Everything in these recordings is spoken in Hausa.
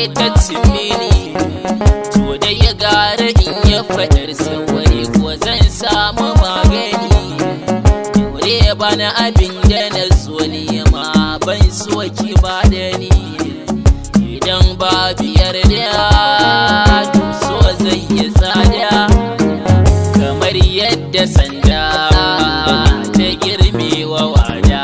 ta cimini to da ya gara in ya faɗar saurayi ko zan samu magani Daure ya bani abin da na so ni ma ban so ki ba da ni Idan ba biyar da to so zai yi tsada Kamar yadda sanda ta girmewa wada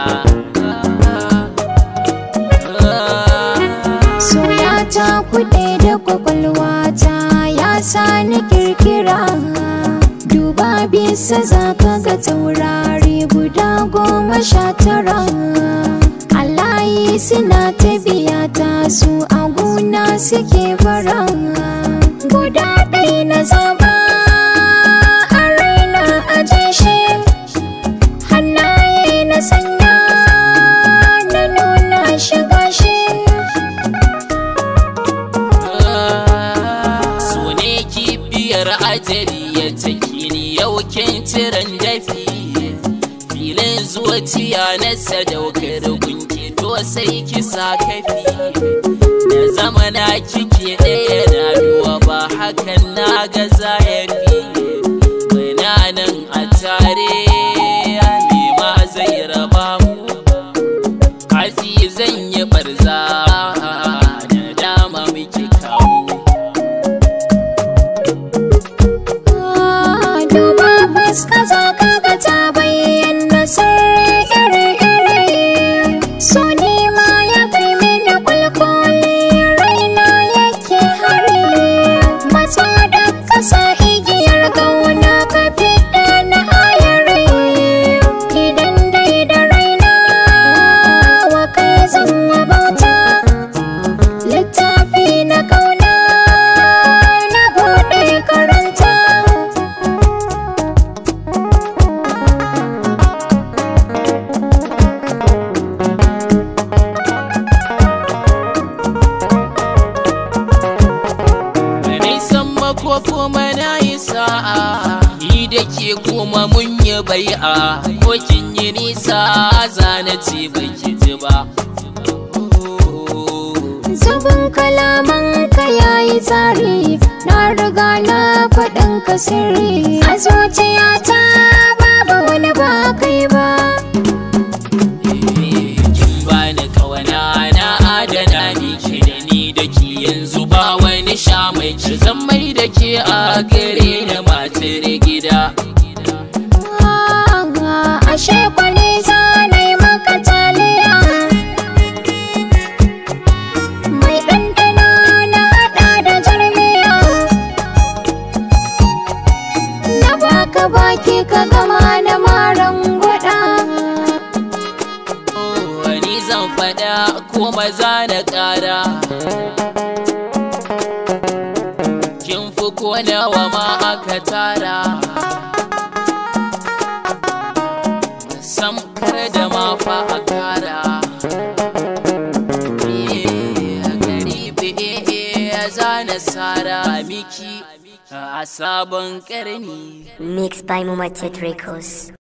Soyata kuɗe da kwakwalwata ya sa ni kirkira Duba bisa za ka ga taurari guda goma sha tara Allahi suna ta biya ta su a gona suke fara Guda ɗaya na zaba a raina a jeshe Hannaye na sanya na nuna shiga shi So ne kibiyar ajali ya taki ni yau kin ciran dafi Filin zuciya na sadaukar gunki to sai ki sa kafi Da zama na kike ɗaya na duwa ba hakan na ga zahiri Muna nan a tare me ma zai raba mu Hatsi zan yi barza da dama muke kawo Duba fuska za ka ga ta bayyana sirri iri-iri So ni ma ya kai mini kwalkwali raina yake hari Matsa da kasa igiyar gauna ka fiɗa na ayari Idan dai da raina wa kai zan bauta Littafi na kauna na buɗe karanta Mai san mako kuma na yi sa'a Ni da ke kuma mun yi bai'a Ko kin yi nisa zana ce baki ji ba Zubin kalaman ka yayi tsari Na riga na faɗin ka sirri A zuciyata babu wani ba kai ba Kin bani kawana na adana miki da ni da ke yanzu ba wani sha mai ci zan mai da ke a gare da matar gida Ah, Ashe kwani za na yi maka taliya Mai ɗanɗano na haɗa da jarmiya Na baka baki ka gama da maran gwada wani zan faɗa ko maza na ƙara kin fi ko nawa ma aka tara sam kar da ma fa a kara Eh, gari be zana sara miki a sabon ƙarni Mixed by Mumatet Records.